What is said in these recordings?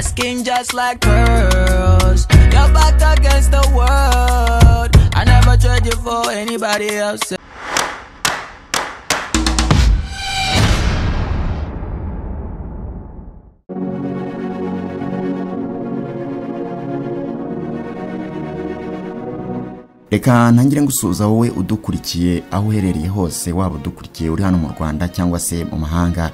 skin just like pearls. You're back against the world. I never trade you for anybody else. reka ntangire gusuhuza wowe udukurikiye aho uherereye hose waba udukurikiye uri hano mu rwanda cyangwa se mu mahanga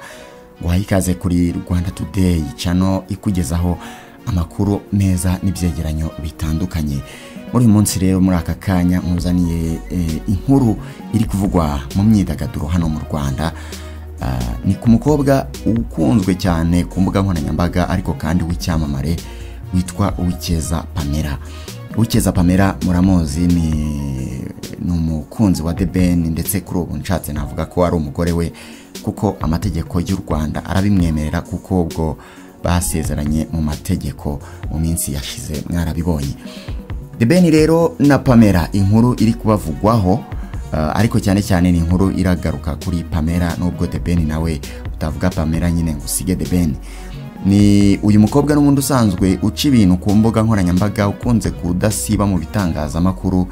guhaye ikaze kuri rwanda tudeyi cano ikugezaho amakuru meza n'ibyegeranyo bitandukanye muri uyu munsi rero muri aka kanya nkuzaniye inkuru iri kuvugwa mu myidagaduro hano mu rwanda ni ku mukobwa ukunzwe cyane ku mbuga nkoranyambaga ariko kandi w'icyamamare witwa uwikeza pamela ukeza pamela muramuzi ni umukunzi wa the ben ndetse kuri ubu nshatse navuga ko ari umugore we kuko amategeko y'u rwanda arabimwemerera kuko ubwo basezeranye mu mategeko mu minsi yashize mwarabibonye the ben rero na pamela inkuru iri kubavugwaho ariko cyane cyane ni inkuru iragaruka kuri pamela n'ubwo the ben nawe utavuga pamela nyine ngo usige the ben ni uyu mukobwa n'ubundi usanzwe uca ibintu ku mbuga nkoranyambaga ukunze kudasiba mu bitangazamakuru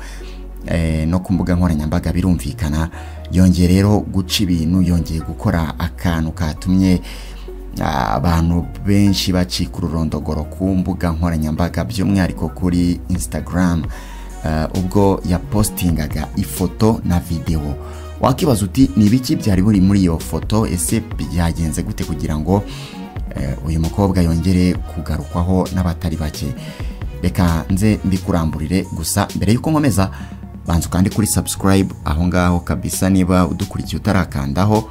no ku mbuga nkoranyambaga birumvikana yongeye rero guca ibintu yongeye gukora akantu katumye abantu benshi bacika ururondogoro ku mbuga nkoranyambaga by'umwihariko kuri instagram ubwo yapositingaga ifoto na videwo wakibaza uti ni ibiki byari buri muri iyo foto ese byagenze gute kugira ngo uyu mukobwa yongere kugarukwaho n'abatari bake reka nze mbikuramburire gusa mbere y'uko nkomeza banza ukande kuri sabusikarayibu aho ngaho kabisa niba udukurikiye utarakandaho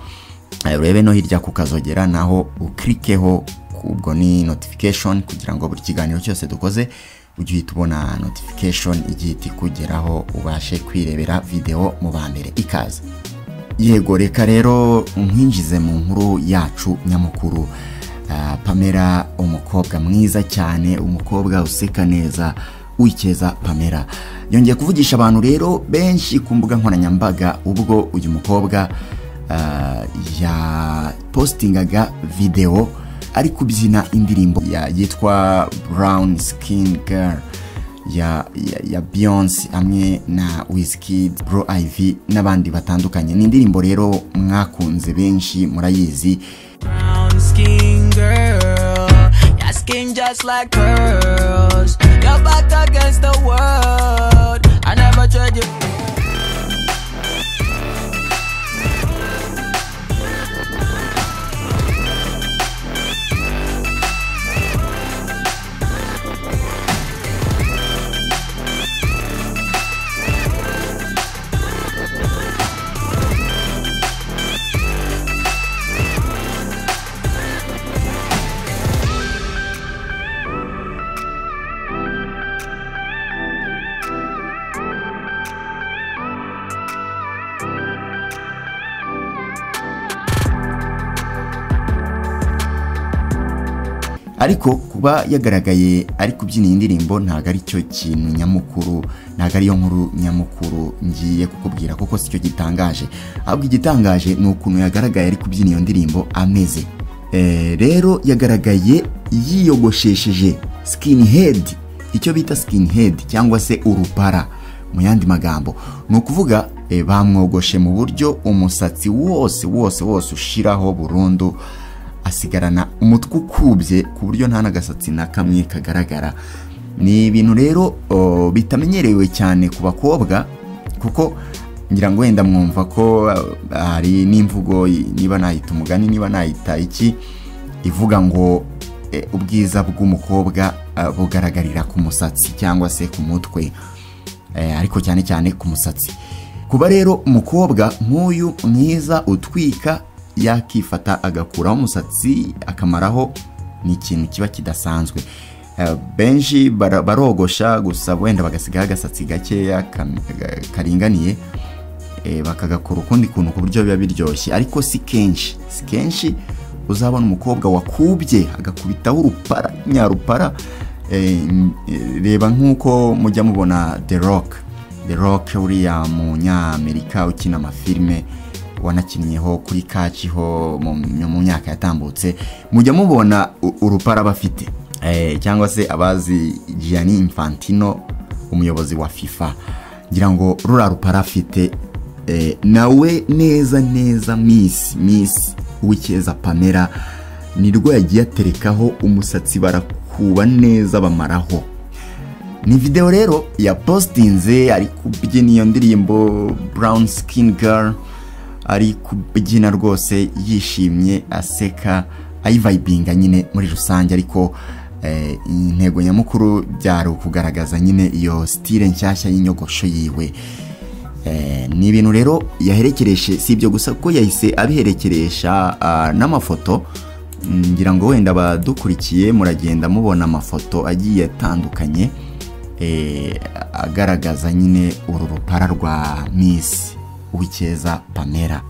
urebe no hirya ku kazogera naho ukirikeho ubwo ni notifikashoni kugira ngo buri kiganiro cyose dukoze ujye uhita ubona notifikashoni igiye ikugeraho ubashe kwirebera videwo mu ba mbere ikaze yego reka rero nkwinjize mu nkuru yacu nyamukuru pamela umukobwa mwiza cyane umukobwa useka neza wikeza pamela yongeye kuvugisha abantu rero benshi ku mbuga nkoranyambaga ubwo uyu mukobwa yapositingaga videwo ari kubyina indirimbo yitwa brown skin girl ya beyonce hamwe na wizkid bro iv n'abandi batandukanye ni indirimbo rero mwakunze benshi murayizi brown skin girl. Your skin just like pearls. You're back against the world. I never trade you. ariko kuba yagaragaye ari kubyina iyi ndirimbo ntabwo ari cyo kintu nyamukuru ntabwo ariyo nkuru nyamukuru ngiye kukubwira kuko si cyo gitangaje ahubwo igitangaje ni ukuntu yagaragaye ari kubyina iyo ndirimbo ameze rero yagaragaye yiyogoshesheje sikini hedi icyo bita sikini hedi cyangwa se urupara mu yandi magambo ni ukuvuga bamwogoshe mu buryo umusatsi wose wose wose ushiraho burundu asigarana umutwe ukubye ku buryo nta n'agasatsi na kamwe kagaragara ni ibintu rero bitamenyerewe cyane ku bakobwa kuko ngira ngo wenda mwumva ko hari n'imvugo niba nayita umugani niba nayita iki ivuga ngo ubwiza bw'umukobwa bugaragarira ku musatsi cyangwa se ku mutwe ariko cyane cyane ku musatsi kuba rero umukobwa nk'uyu mwiza utwika yakifata agakuraho umusatsi akamaraho ni ikintu kiba kidasanzwe benshi barogosha gusa wenda bagasigaho agasatsi gakeya karinganiye bakagakora ukundi kuntu ku buryo biba biryoshye ariko si kenshi si kenshi uzabona umukobwa wakubye agakubitaho urupara nyarupara reba nk'uko mujya mubona the rock the rock uriya munyamerika ukina amafilime wanakinnyeho kuri kaciho mu myaka yatambutse mujya mubona urupara bafite eh, cyangwa se abazi Gianni Infantino umuyobozi wa FIFA ngira ngo rura rupara afite eh, nawe neza neza miss miss w'icyeza pamela nirwo yagiye aterekaho umusatsi barakuba neza bamaraho ni video rero yapositinze ari kubyina iyo ndirimbo brown skin girl ari kubyina rwose yishimye aseka ayivayibinga nyine muri rusange ariko eh, intego nyamukuru byari ukugaragaza nyine iyo sitire nshyashya y'inyogosho yiwe Eh, ni ibintu rero yaherekereshe si ibyo gusa kuko yahise abiherekeresha ah, n'amafoto Mm, ngira ngo wenda abadukurikiye muragenda mubona amafoto agiye atandukanye eh, agaragaza nyine uru rupara rwa miss uw'icyeza pamela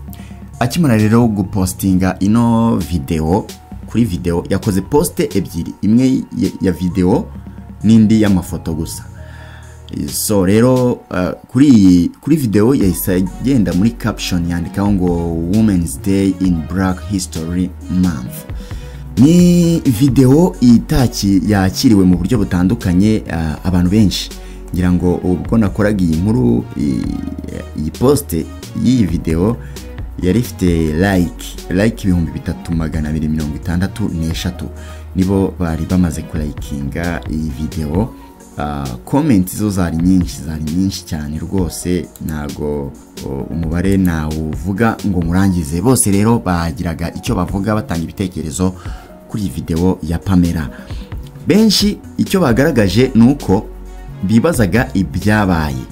akimara rero gupostinga ino videwo kuri videwo yakoze posite ebyiri imwe ya- ya videwo n'indi y'amafoto gusa so rero uh, kuri iyi kuri videwo yahise agenda muri caption yandikaho ngo women's day in black history month ni videwo itaki yakiriwe mu buryo butandukanye uh, abantu benshi ngira ngo ubwo nakoraga iyi nkuru iyi- iyi poste y'iyi videwo yari ifite like like ibihumbi bitatu magana abiri mirongo itandatu n'eshatu nibo bari bamaze kurayikinga iyi videwo Ah, comments zo zari nyinshi zari nyinshi cyane rwose ntago o, umubare nawuvuga ngo murangize bose rero bagiraga icyo bavuga batanga ibitekerezo kuri iyi videwo ya pamela benshi icyo bagaragaje ni uko bibazaga ibyabaye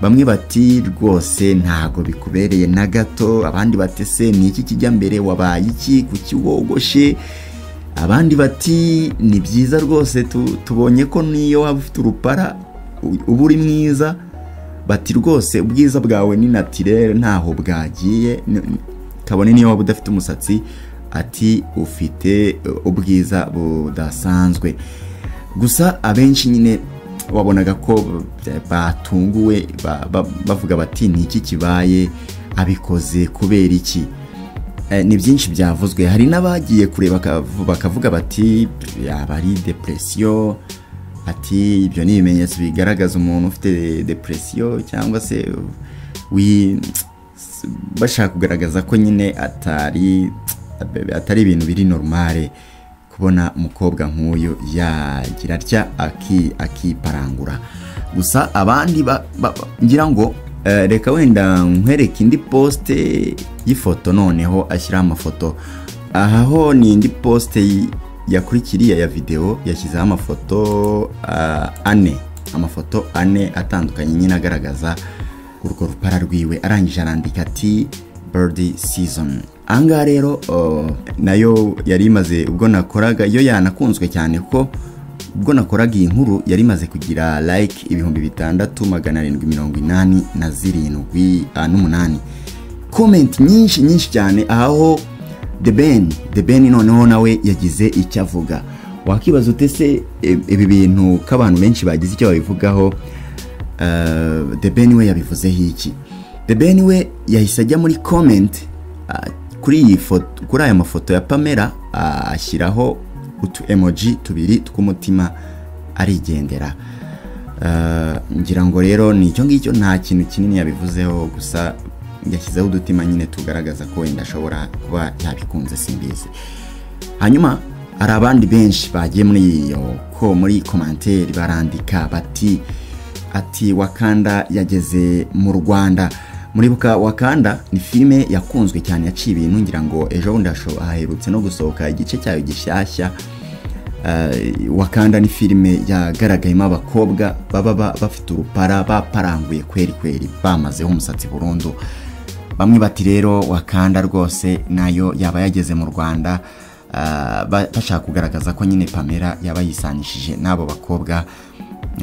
bamwe bati rwose ntago bikubereye na gato abandi bati se ni iki kijya mbere wabaye iki kuki wogoshe abandi bati ni byiza rwose tu- tubonye ko niyo waba ufite urupara u- uba uri mwiza bati rwose ubwiza bwawe ni natirere ntaho bwagiye ni- ni- kabone niyo waba udafite umusatsi ati ufite uh, ubwiza budasanzwe gusa abenshi nyine wabonaga ko b- batunguwe ba- ba- bavuga bati ni iki kibaye abikoze kubera iki Eh, ni byinshi byavuzwe hari n'abagiye kureba bakavu- bakavuga bati yaba ari depresiyo ati ibyo ni ibimenyetso bigaragaza umuntu ufite depresiyo cyangwa se wi bashaka kugaragaza ko nyine atari atari ibintu biri normale kubona umukobwa nk'uyu yagira atya aki- akiparangura gusa abandi ba- ba- ba- ngira ngo eh, reka wenda nkwereke indi posite y'ifoto noneho ashyiraho amafoto aha ho ni indi posite yi- yakurikiriye ya videwo yashyizeho amafoto ah, ane amafoto ane atandukanye nyine agaragaza urwo rupara rwiwe arangije arandika ati bird season ahangaha rero uh, nayo yari imaze ubwo nakoraga iyo yanakunzwe cyane kuko ubwo nakoraga iyi nkuru yari imaze kugira like ibihumbi bitandatu magana arindwi mirongo inani na zirindwi ah, n'umunani comment nyinshi nyinshi cyane aho the ben the ben noneho nawe yagize icyo avuga wakibaza ute se e- ibi bintu ko abantu benshi bagize icyo babivugaho Uh, the ben we yabivuzeho iki the ben we yahise ajya muri comment uh, kuri iyi foto kuri aya mafoto ya pamela uh, ashyiraho utu emoji tubiri tw'umutima arigendera Uh, ngira ngo rero ni icyo ngicyo nta kintu kinini yabivuzeho gusa yashyizeho udutima nyine tugaragaza ko wenda ashobora kuba yabikunze simbizi hanyuma hari abandi benshi bagiye muri iyo ko muri komanteri barandika bati ati wakanda yageze mu rwanda muribuka wakanda ni filime yakunzwe cyane yaciye ibintu ngira ngo ejo bundi hasho- haherutse no gusohoka igice cyayo gishyashya Eh, wakanda ni filime yagaragayemo abakobwa baba ba- bafite urupara baparanguye kweri kweri bamazeho umusatsi burundu bamwe bati rero wakanda rwose nayo yaba yageze mu rwanda ah, ba- bashaka kugaragaza ko nyine pamela yaba yisanishije n'abo bakobwa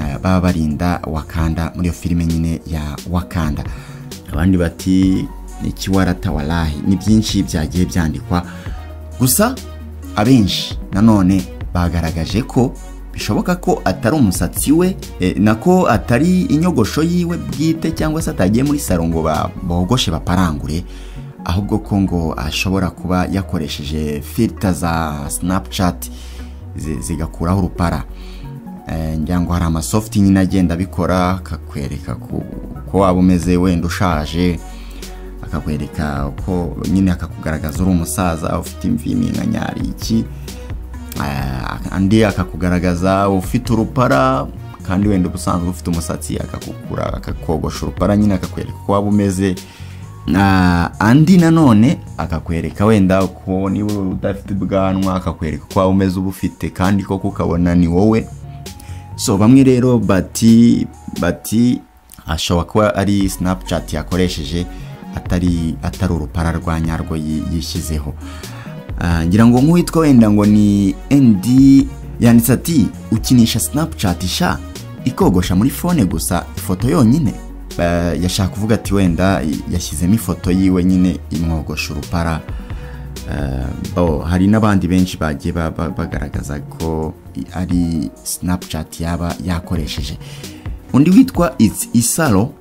ah, baba barinda wakanda muri iyo filime nyine ya wakanda abandi bati ikiwarata warahi ni byinshi byagiye byandikwa gusa abenshi nanone bagaragaje ko bishoboka ko atari umusatsi we eh, nako atari inyogosho yiwe bwite cyangwa se atagiye muri saro ngo ba- bogoshe baparangure ahubwo ko ngo ashobora kuba yakoresheje filter za snapchat zi- zigakuraho urupara Eh, ngira ngo hari amasofuti nyine agenda abikora akakwereka ko ko waba umeze wenda ushaje akakwereka ko nyine akakugaragaza uri umusaza ufite imvi iminkanyari iki Eh, andi akakugaragaza ufite urupara kandi wenda ubusanzwe ufite umusatsi akakukura akakogosha urupara nyine akakwereka uko waba umeze Ah, andi nanone akakwereka wenda uko niba udafite ubwanwa akakwereka uko waba umeze ubufite kandi koko ukabona ni wowe so bamwe rero bati bati ashobora kuba ari snapchat yakoresheje atari atari urupara rwa nyarwo yi- yishyizeho Ah, ngira ngo nk'uwitwa wenda ngo ni ndi yanditse ati ukinisha snapchat sha ikogosha muri fone gusa ifoto yonyine Ah, yashaka kuvuga ati wenda yashyizemo ifoto yiwe nyine imwogosha urupara Eh, bo hari n'abandi benshi bagiye ba- ba- bagaragaza ko i- ari snapchat yaba yakoresheje undi witwa its isaro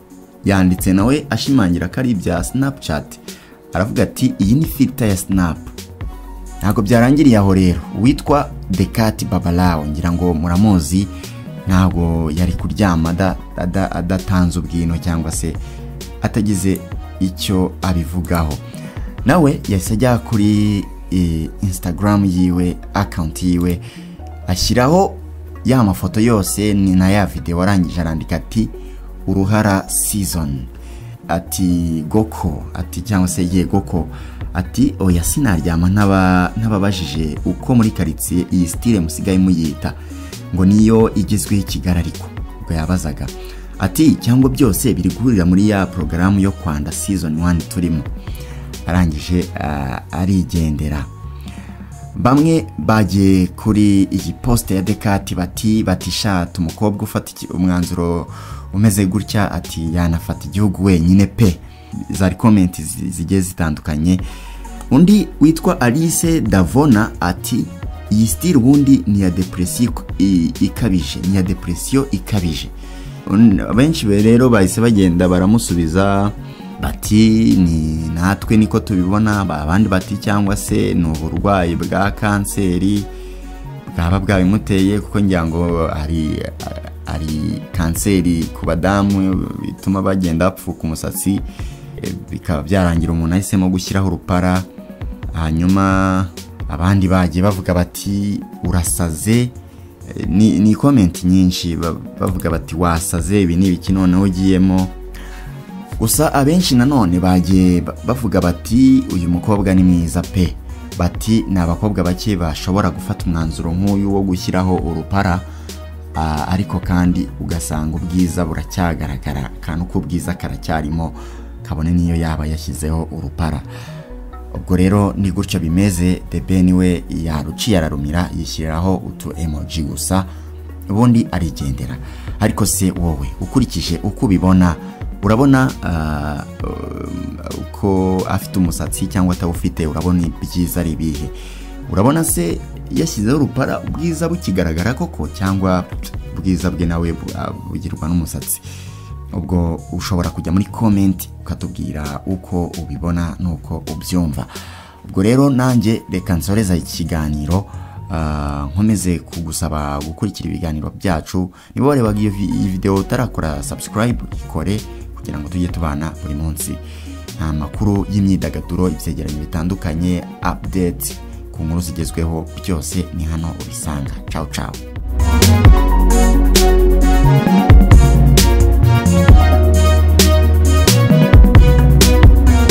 yanditse nawe ashimangira ko ari ibya snapchat aravuga ati iyi ni filter ya snap ntabwo byarangiriye aho rero uwitwa dekati babalawo ngira ngo muramuzi ntabwo yari kuryama ada- ada- adatanze ubwino cyangwa se atagize icyo abivugaho nawe yahise ajya kuri eh, instagram yiwe akawunti yiwe ashyiraho ya mafoto yose ni na ya videwo arangije arandika ati uruhara season ati goko ati cyangwa se ye goko ati oya sinaryama ntaba- ntababajije uko muri karitsiye iyi sitire musigaye muyita ngo niyo igezweho i kigali ariko ubwo yabazaga ati cyangwa byose biri guhurira muri ya porogaramu yo kwanda season wani turimo arangije ah, arigendera bamwe bagiye kuri iyi posite ya dekati bati batishata umukobwa ufata iki- umwanzuro umeze gutya ati yanafata igihugu wenyine pe zari komenti zi- zigiye zitandukanye undi witwa alice davona ati iyi sitiri ubundi ni iya depresiyo i- ikabije ni iya depresiyo ikabije Un- benshi be rero bahise bagenda baramusubiza bati ni natwe niko tubibona ba- abandi bati cyangwa se ni uburwayi bwa kanseri bwaba bwabimuteye kuko ngira ngo hari hari kanseri ku badamu bituma bagenda bapfuka umusatsi eh, bikaba byarangira umuntu ahisemo gushyiraho urupara hanyuma abandi bagiye bavuga bati urasaze Eh, ni ni komenti nyinshi ba- bavuga bati wasaze ibi ni ibiki noneho ugiyemo gusa abenshi nanone bagiye ba- bavuga bati uyu mukobwa ni mwiza pe bati ni abakobwa bake bashobora gufata umwanzuro nk'uyu wo gushyiraho urupara ah, ariko kandi ugasanga ubwiza buracyagaragara kandi uko ubwiza karacyarimo kabone niyo yaba yashyizeho urupara ubwo rero ni gutyo bimeze debeni we yaruciye ararumira yishyiriraho utu emoji gusa ubundi arigendera ariko se wowe ukurikije uko ubibona urabona ah, um, uko afite umusatsi cyangwa atawufite urabona ibyiza ari ibihe urabona se yashyizeho urupara ubwiza bukigaragara koko cyangwa ubwiza bwe nawe bu- bugirwa n'umusatsi ubwo ushobora kujya muri komenti ukatubwira uko ubibona n'uko ubyumva ubwo rero nanjye reka nsoreza ikiganiro ah, nkomeze kugusaba gukurikira ibiganiro byacu niba warebaga iyo vi- iyi videwo utarakora subscribe ikore kugira ngo tujye tubana buri munsi nta makuru y'imyidagaduro ibyegeranyo bitandukanye update ku nkuru zigezweho byose ni hano ubisanga ciao ciao